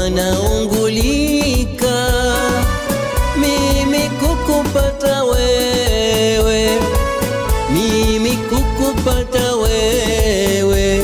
wanaungulika, mimi kukupata wewe, mimi kukupata wewe,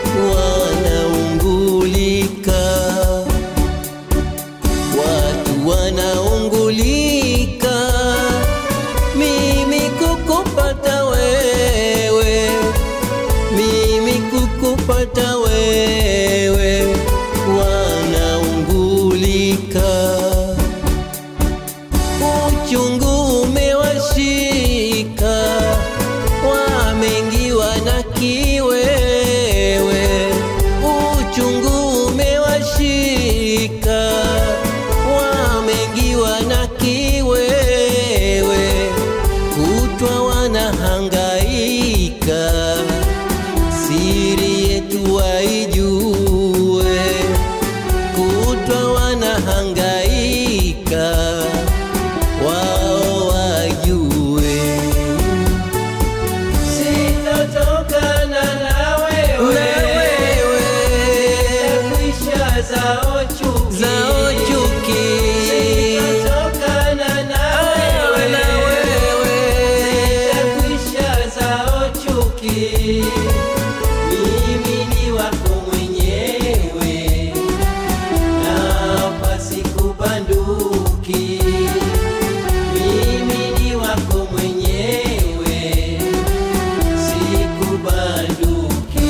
wanaungulika, watu wanaungulika, mimi kukupata wewe, mimi kukupata wewe, wanaungulika uchungu umewashika, wamengiwa na kiwewe. Uchungu umewashika, wamengiwa na kiwewe, kutwa wanahangaika, siri yetu waijue, kutwa wanahangaika wao wajue Sitotokana na na wewe, wewe Nitakwisha zao chuki. zao chuki Sitotokana na Wewe na wewe, wewe Nitakwisha zao chuki. Mimi ni wako mwenyewe, na pasikubanduki. Mimi ni wako mwenyewe, sikubanduki.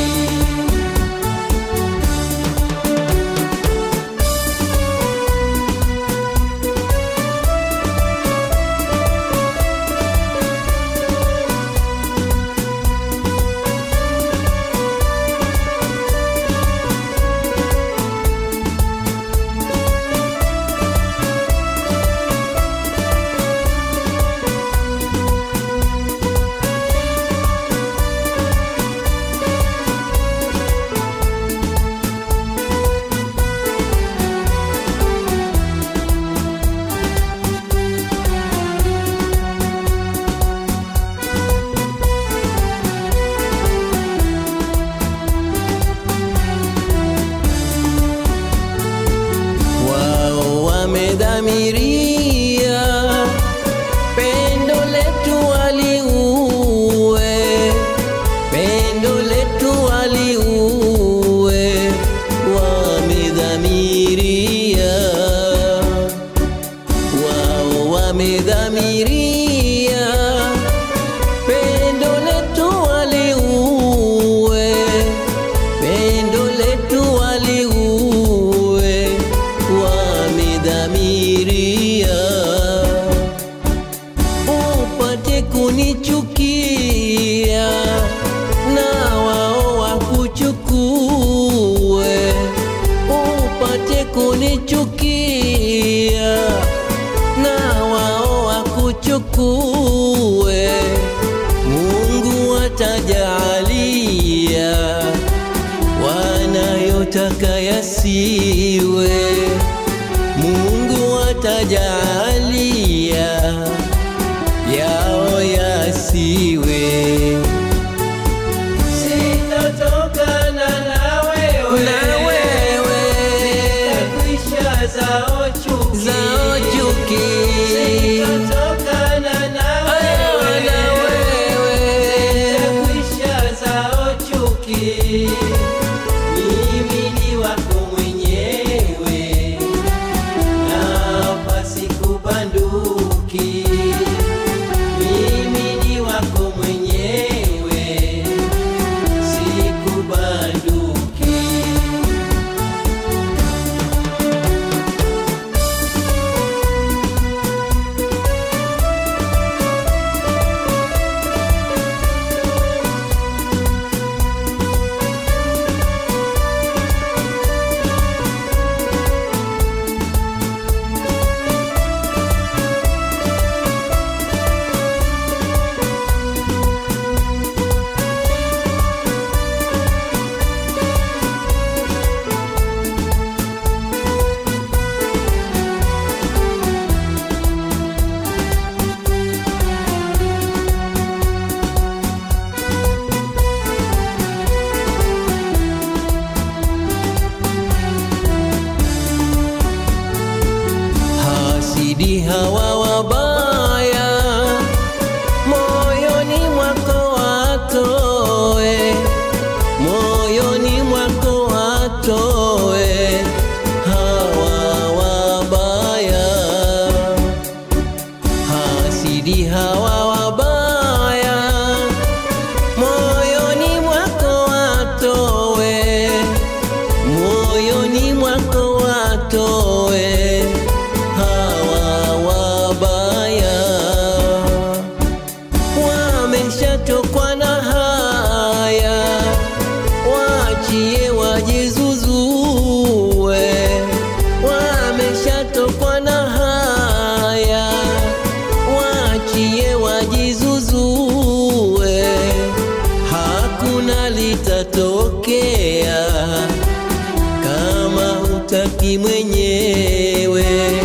wao wamedhamiria pendo letu waliue, pendo letu waliue, wamedhamiria wao wamedhamiria pendo letu waliue, pendo letu waliue, wamedhamiria upate kunichukia na wao wakuchukue, upate kunichukia na wao wakuchukue. Mungu atajalia wanayotaka yasiwe, Mungu atajalia yao yasiwe. Sitotokana na wewe, Na wewe Nitakwisha zao chuki. zao chuki Sitotokana na Wewe na wewe, wewe Nitakwisha zao chuki. Mimi ni wako mwenyewe, na pasikubanduki. Mimi ni wako mwenyewe, sikubanduki. litatokea kama hutaki mwenyewe,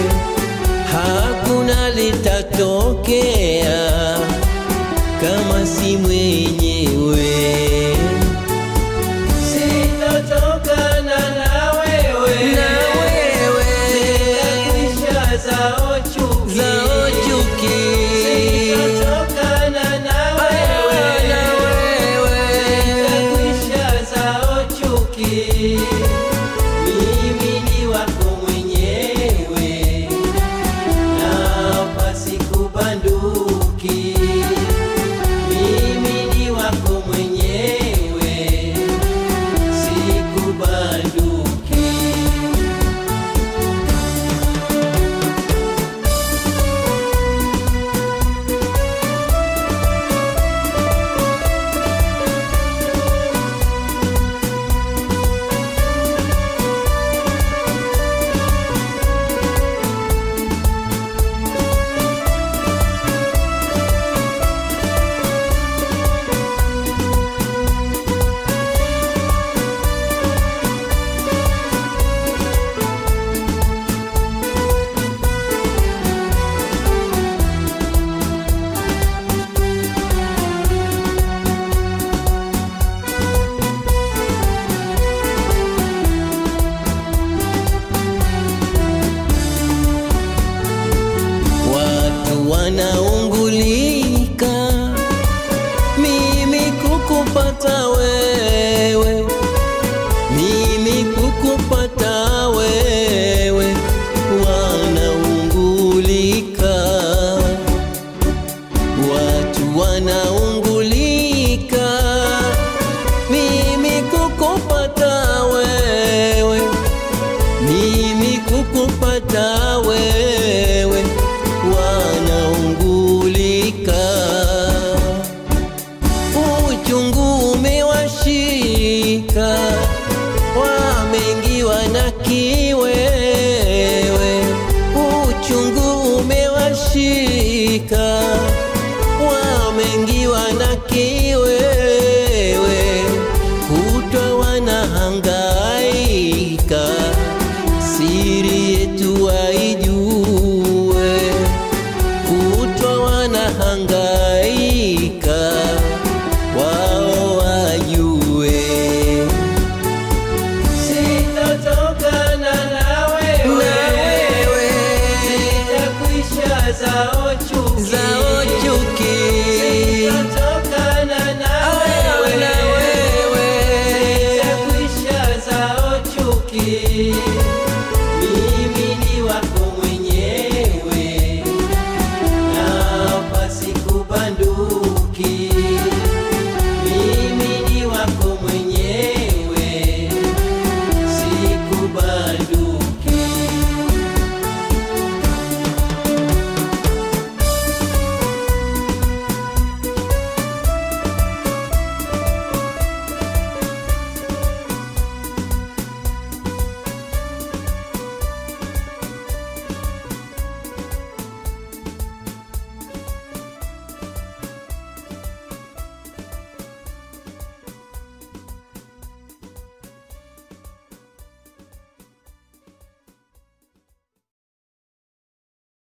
hakuna litatokea kama si mwenyewe. Sitotokana na wewe. Na wewe Zitakwisha zao chuki. zao chuki Sitotokana na wewe. na wewe Zitakwisha zao chuki. Mimi ni wako mwenyewe na pasikubanduki. Mimi ni wako mwenyewe sikubanduki. Watu wana